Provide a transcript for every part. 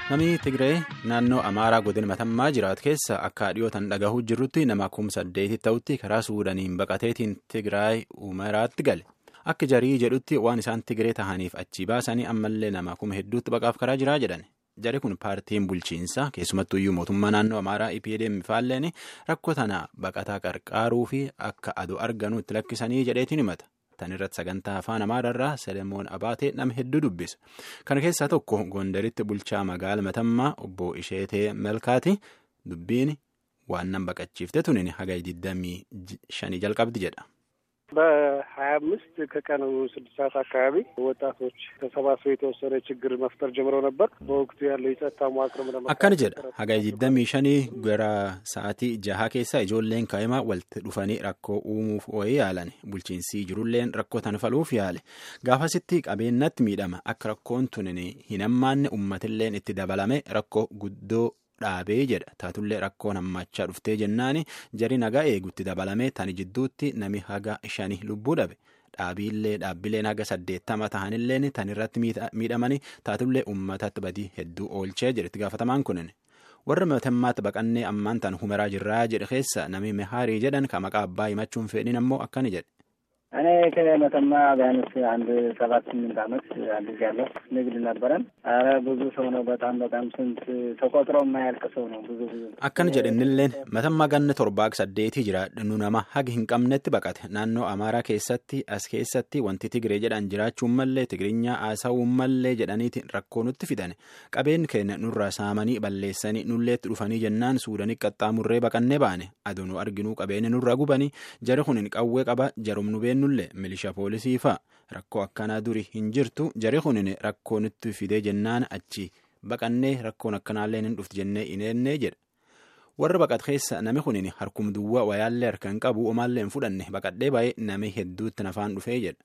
Namni Tigree naannoo Amaaraa godina Matammaa jiraatu keessa akka dhiyootan dhagahuu jirrutti nama kuma saddeeti ta'utti karaa Suudaaniin baqateetiin Tigraay Umaraatti gale. Akka jarii jedhutti waan isaan Tigree tahaniif achi baasanii ammallee nama kuma hedduutti baqaaf karaa jiraa jedhan. Jari kun paartiin bulchiinsaa keessumattuyyuu mootummaa naannoo Amaaraa EPDM faalleen rakkoo tana baqataa qarqaaruu fi akka adu arganu itti lakkisanii jedheetiin himata. Tan irratti sagantaa afaan Amaararraa Selemoon Abaatee nama hedduu dubbisa. Kana keessaa tokko Gondaritti bulchaa magaala Matammaa obbo Isheetee Melkaati dubbiin waan nan baqachiifte tunin haga 25 jalqabdi jedha. በሀያ አምስት ከቀኑ ስድስት ሰዓት አካባቢ ወጣቶች ተሰባስበው የተወሰነ ችግር መፍጠር ጀምረው ነበር። በወቅቱ ያለው የጸጥታ መዋቅር akkana jedha haga 25 gara sa'aatii jaha keessa ijoolleen kaa'imaa walitti dhufanii rakkoo uumuuf ooyee yaalan bulchiinsi jirulleen rakkoo tan faluuf yaale gaafasitti qabeenyatti miidhama akka rakkoon tunin hin hammaanne uummatilleen itti dabalame rakkoo guddoo dhaabee jedha taatullee rakkoon hammachaa dhuftee jennaani jari nagaa eegutti dabalame tani jidduutti nami haga shani lubbuu dhabe dhaabiillee dhaabbileen haga saddeettama tahanilleen tan irratti miidhamanii taatullee uummatatti badii hedduu oolchee jedhetti gaafatamaan kunin warra matammaatti baqannee ammaan tan humeraa jirraa jedhe keessa nami mehaarii jedhan ka maqaa abbaa himachuun fedhin ammoo akkani jedhe. እኔ ከመተማ ቢያንስ አንድ ሰባት ስምንት ዓመት አድርጋለሁ። ንግድ ነበረን። አረ ብዙ ሰው ነው። በጣም በጣም ስንት ተቆጥሮ የማያልቅ ሰው ነው። ብዙ ብዙ akkana jedhinilleen matammaa ganna torbaak saddeetii jira nu nama haga hin qabnetti baqate naannoo amaaraa keessatti as keessatti wanti tigiree jedhan jiraachuun mallee tigirinya haasa'uun mallee jedhaniiti rakkoo nutti fidane qabeen keenya nurraa saamanii balleessanii nulleetti dhufanii jennaan suudanii qaxxaamurree baqannee baane aduu nu arginuu qabeenya nurraa gubanii jari kun hin qawwee qaba jarum nu beennullee milisha poolisii fa'a rakkoo akkanaa duri hin jirtu jari kun rakkoo nutti fidee jennaan achi baqannee rakkoon akkanaallee hin dhufti jennee hin eennee jedha. warra baqat keessa nami kunin harkum duwwaa wayaallee harka hin qabu omaallee hin fudhanne baqadhee baay'ee nami hedduutti nafaan dhufee jedha.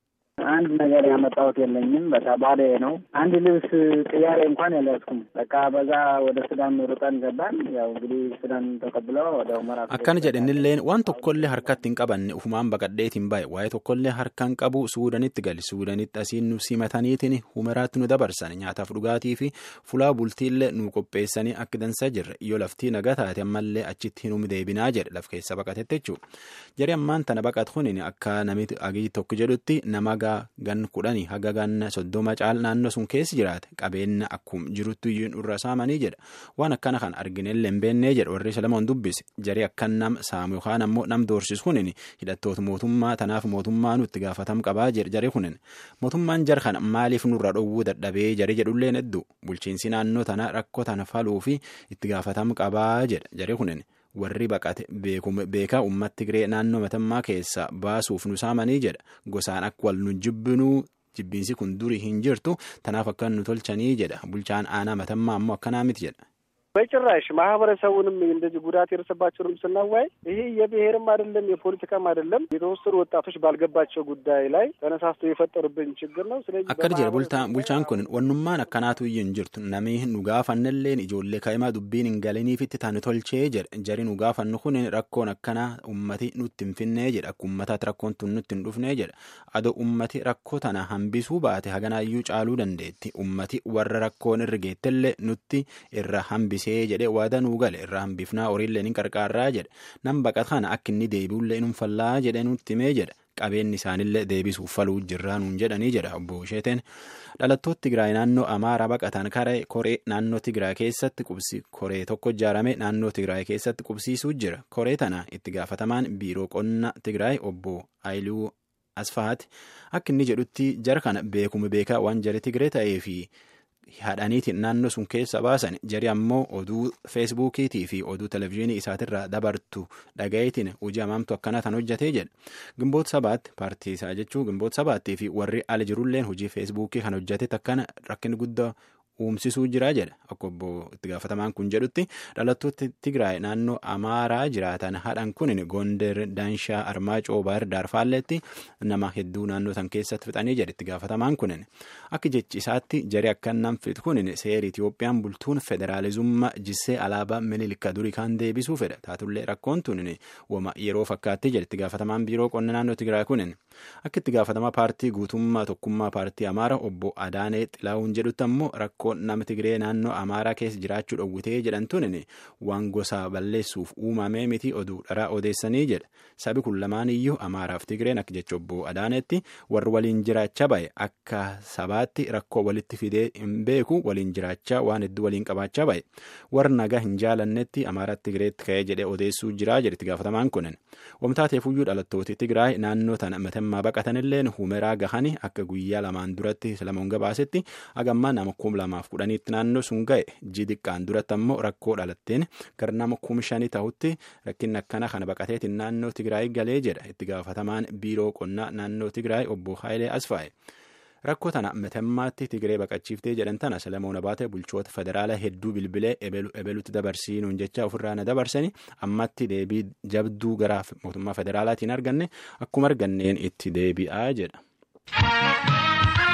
አንድ ነገር ያመጣሁት የለኝም። በቃ ባዶ ነው። አንድ ልብስ ቅያሬ እንኳን ያልያዝኩም። በቃ በዛ ወደ ሱዳን ሩጠን ገባን። ያው እንግዲህ ሱዳን ተቀብለው ወደ ሁመራ akkana jedhinilleen waan tokkollee harkatti hin qabanne ufumaan baqadheetiin baay'e waa'ee tokkollee harka hin qabu suudanitti gali suudanitti asiin nu simataniitiin humeraatti nu dabarsan nyaataaf dhugaatii fi fulaa bultiillee nu qopheessanii akka dansaa jirre yoo laftii naga taate ammallee achitti hin deebinaa jedhe laf keessa baqatetti jechuudha jari ammaan tana baqat kunin akka namitti agii tokko jedhutti nama gan kudhanii haga ganna soddoma caal naannoo sun keessi jiraate qabeenya akkum jirutti iyyuu irra saamanii jedha waan akkana kan arginellee hin beennee jedha warri Selemoon dubbise jari akkan nam saamu yookaan ammoo nam doorsisu kunin hidhattoota mootummaa tanaaf mootummaa nutti gaafatam qabaa jedha jari kunin mootummaan jar kana maaliif nurra dhowwuu dadhabee jari jedhulleen hedduu bulchiinsi naannoo tana rakkoo tana faluu fi itti gaafatam qabaa jedha jari kunin. warri baqate beekaa ummata Tigree naannoo matammaa keessa baasuuf nu saamanii jedha gosaan akka wal nu jibbinuu jibbiinsi kun durii hin jirtu tanaaf akka nu tolchanii jedha bulchaan aanaa matammaa ammoo akkanaa miti jedha. በጭራሽ ማህበረሰቡንም እንደዚህ ጉዳት የደረሰባቸውንም ስናዋይ ይሄ የብሔርም አይደለም የፖለቲካም አይደለም የተወሰኑ ወጣቶች ባልገባቸው ጉዳይ ላይ ተነሳስቶ የፈጠሩብን ችግር ነው። ስለዚህ akkana jedha bulchaan kun wannummaan akkanaatu iyyuu hin jirtu namni nu gaafannelleen ijoollee kaa'imaa dubbiin hin galiniifitti taanu tolchee jedha jari nu gaafannu kun rakkoon akkanaa ummati nutti hin finnee jedha akka ummataatti rakkoon tun nutti hin dhufnee jedha adoo ummati rakkoo tana hambisuu baate haganaayyuu caaluu dandeetti ummati warra rakkoon irra geettellee nutti irra hambisee jedhe waada nuu gale irraa hambifnaa horiillee ni qarqaarraa jedhe nam baqat kana akka inni deebi'ullee nun fallaa jedhe nutti himee jedha qabeenyi isaanillee deebisuuf faluu jirraa nuun jedhanii jedha obbo Isheeteen dhalattoota Tigraay naannoo Amaaraa baqatan karee koree naannoo Tigraay keessatti qubsi koree tokko ijaarame naannoo Tigraay keessatti qubsiisuu jira koree tana itti gaafatamaan biiroo qonna Tigraay obbo Ayiluu Asfahaati akka inni jedhutti jara kana beekuma beekaa waan jara Tigree ta'ee fi hadhaniitiin naannoo sun keessa baasan jari ammoo oduu feesbuukiitii fi oduu televizyiinii isaatirraa dabartu dhaga'iitiin hojii hamaamtu akkana tan hojjetee jedha gimboota sabaatti paartii isaa jechuu gimboota sabaattii fi warri ala jirulleen hojii feesbuukii kan hojjete akkana rakkin guddaa uumsisuu jira jedha akka obbo itti gaafatamaan kun jedhutti dhalattoota Tigraay naannoo Amaaraa jiraatan hadhan kun Gonder Daanshaa Armaacoo Baar Daarfaalleetti nama hedduu naannoo san keessatti fixanii jedha itti gaafatamaan kun akka jechi isaatti jari akka nam fixu kun seera Itiyoophiyaan bultuun federaalizummaa jissee alaabaa miliilika durii kan deebisuu fedha taatullee rakkoon tun wama yeroo fakkaatti jedha itti gaafatamaan biiroo qonna naannoo Tigraay kun akka itti gaafatamaa paartii guutummaa tokkummaa paartii Amaara obbo Adaanee Xilaawun jedhutti ammoo rakkoo rakkoo nama Tigree naannoo Amaaraa keessa jiraachuu dhowwitee jedhantuun waan gosa balleessuuf uumamee miti oduu dharaa odeessanii jedha. Sabi kun lamaan iyyuu Amaaraaf Tigreen akka jecha obbo Adaanetti warri waliin jiraachaa bahe akka sabaatti rakkoo walitti fidee hin beeku waliin jiraachaa waan hedduu waliin qabaachaa bahe. Warri nagaa hin jaalannetti Amaaraatti Tigireetti ka'ee jedhee odeessuu jira jedhetti gaafatamaan kunin. Wamtaateefuyyuu dhalattooti Tigraay naannoo tana matammaa baqatanilleen humeraa gahanii akka guyyaa lamaan duratti Salamoon gabaasetti hagammaa nama kum lamaaf kudhaniitti naannoo sun ga'e ji xiqqaan duratti ammoo rakkoo dhalatteen gara nama kum shanii ta'utti rakkinni akkana kana baqateetiin naannoo Tigraay galee jedha itti gaafatamaan biiroo qonnaa naannoo Tigraay obbo Haayilee Asfaa'e. Rakkoo tana matammaatti Tigree baqachiiftee jedhan tana Salamoon Abaatee bulchoota federaalaa hedduu bilbilee ebelutti dabarsiinuun jecha ofirraa na dabarsanii ammatti deebii jabduu gara mootummaa federaalaatiin arganne akkuma arganneen itti deebi'aa jedha.